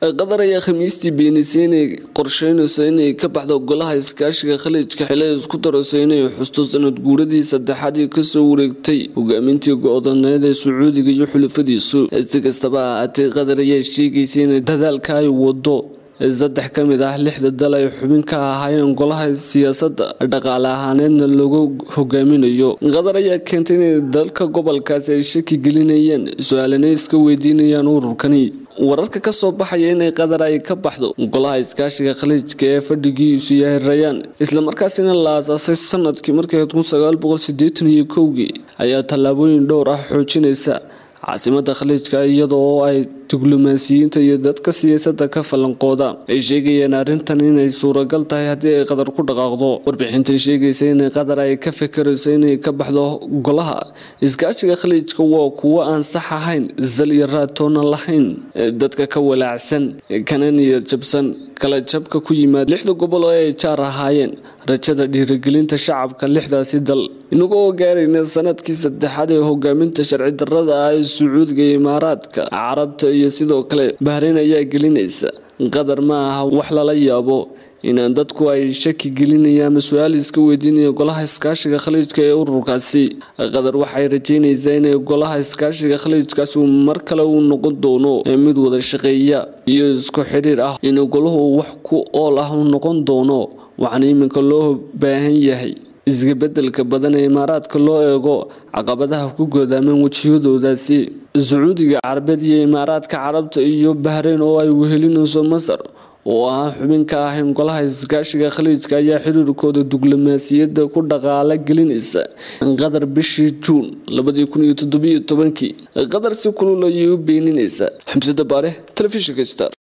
qatar ayaa khamiistii beenisay inay qorsheynayso inay ka baxdo golaha iskaashiga khaliijka xilay isku darayso inay xusto sanad guuradii saddexaad ee kasoo wareegtay hogaamintii go-doneed ee sacuudiga iyo xulafadiisu si kastaba ha ahaatee qatar ayaa sheegaysa inay dadaalka ay wado saddex ka mid ah lixda dal ay xubin ka ahaayeen golaha siyaasadda dhaqaale ahaaneedna lagu hogaaminayo qatar ayaa keentay inay dalka gobolkaasi ay shaki gelinayeen su-aalana iska weydiinayaan ururkani wararka ka soo baxaya inay qatar ay ka baxdo golaha iskaashiga khaliijka ee fadhigiisu yahay rayaan islamarkaasina la aasaasay sanadkii markii kun sagaal boqol sideetan iyo kowgii ayaa tallaabooyin dhowr ah xoojinaysa caasimada khaliijka iyada oo ay diblomaasiyiinta iyo dadka siyaasadda ka falanqooda ay sheegayeen arrintan inay suuragal tahay haddii ay qatar ku dhaqaaqdo warbixintan sheegaysa inay qatar ay ka fikirayso inay ka baxdo golaha iskaashiga khaliijka waa kuwo aan sax ahayn zal iyo raatoona lahayn dadka ka walaacsan kana niyad jabsan kala jabka ku yimaad lixda gobol oo ay jaar ahaayeen rajada dhiirigelinta shacabka lixdaasi dal inagoo gaarayna sanadkii saddexaad ee hogaaminta sharci darada ah ee sacuudiga iyo imaaraadka carabta iyo sidoo kale bahreyn ayaa gelinaysa qatar ma aha wax lala yaabo inaan dadku ay shaki gelinayaan ama su-aal iska weydiinaya golaha iskaashiga khaliijka ee ururkaasi qatar waxay rajeynaysaa inay golaha iskaashiga khaliijkaasi mar kale uu noqon doono mid wada shaqeeya iyo isku xidhiir ah in golahu wax ku ool ah uu noqon doono waxaana iminka loo baahan yahay isgabedelka badan ee imaaraadka loo eego caqabadaha ku goodaamaan wejiyadoodaasi sacuudiga carabeed iyo imaaraadka carabta iyo bahreyn oo ay wehelinayso masar oo aan xubin ka ahayn golaha iskaashiga khaliijka ayaa xiriirkooda diblomaasiyadda ku dhaqaala gelinaysa qatar bishii juun labadii kun iyo toddobiyo tobankii qatar si kulul ayay u beeninaysa xamsada baare telefishinka star